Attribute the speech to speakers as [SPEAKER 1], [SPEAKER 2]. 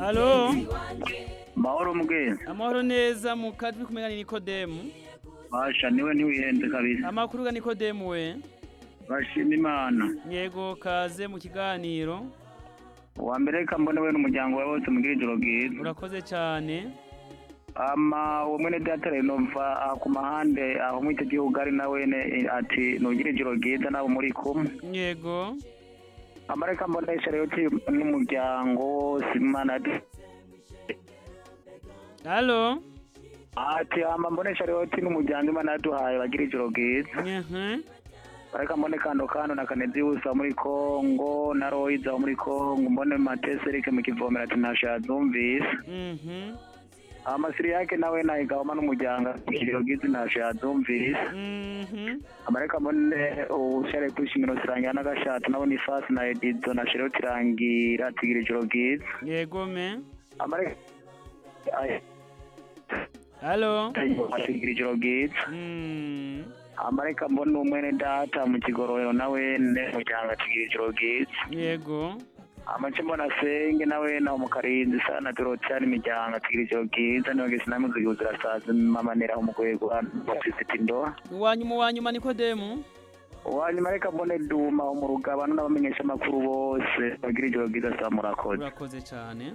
[SPEAKER 1] Halo
[SPEAKER 2] mahoro mbwene
[SPEAKER 1] amahoro neza mu kajwi kumenya ni Nikodemu
[SPEAKER 2] basha niwe ntiwihenze kabisa
[SPEAKER 1] amakuru ga Nikodemu we
[SPEAKER 2] bashima imana
[SPEAKER 1] yego kaze mu kiganiro
[SPEAKER 2] wa mbere reka mbone we n'umuryango wawe wose mugire ijoro bwiza
[SPEAKER 1] urakoze cyane
[SPEAKER 2] ama uwo mwene data rero mva aha ku mahande aho muri icyo gihugu ari na wene eh, ati nugire ijoro bwiza nawe muri kumwe
[SPEAKER 1] yego
[SPEAKER 2] amareka mbonesha rero ki n'umuryango wose imana yadu-
[SPEAKER 1] halo
[SPEAKER 2] ati ama mbonesha rero ki n'umuryango imana yaduhaye bagire ijoro bwiza
[SPEAKER 1] Mhm.
[SPEAKER 2] ariko mbone kando kano na kanezi wose wo muri kongo na royiza wo muri kongo mbone matese erike mu kivomera ati ntashazumvise
[SPEAKER 1] Mhm.
[SPEAKER 2] amasiri yake nawe nayigabamo n'umuryango ijoro bwiza ntashazumvise
[SPEAKER 1] Mhm.
[SPEAKER 2] amareka mbone ushare kwishimira usangira n'agashato nabona ifasi na edizo na shero tirangira tigira ijoro bwiza
[SPEAKER 1] yego me
[SPEAKER 2] amareka ay-
[SPEAKER 1] halo
[SPEAKER 2] tigira ijoro bwiza
[SPEAKER 1] Mm.
[SPEAKER 2] amareka mbone umwene data mu kigororero nawe ne muryango atigira ijoro bwiza
[SPEAKER 1] yego
[SPEAKER 2] amace mbona asenge nawe na umukarinzi sana dorotiyani imiryango atigira ijoro bwiza niyo gese namuzi yuzura sazi mamanera umugwego bafite indoha
[SPEAKER 1] uwanyuma uwanyuma Nikodemu
[SPEAKER 2] uwanyuma reka mbone duma mu rugabano n'abamenyesha amakuru bose bagira ijoro bwiza saa murakoze
[SPEAKER 1] urakoze cyane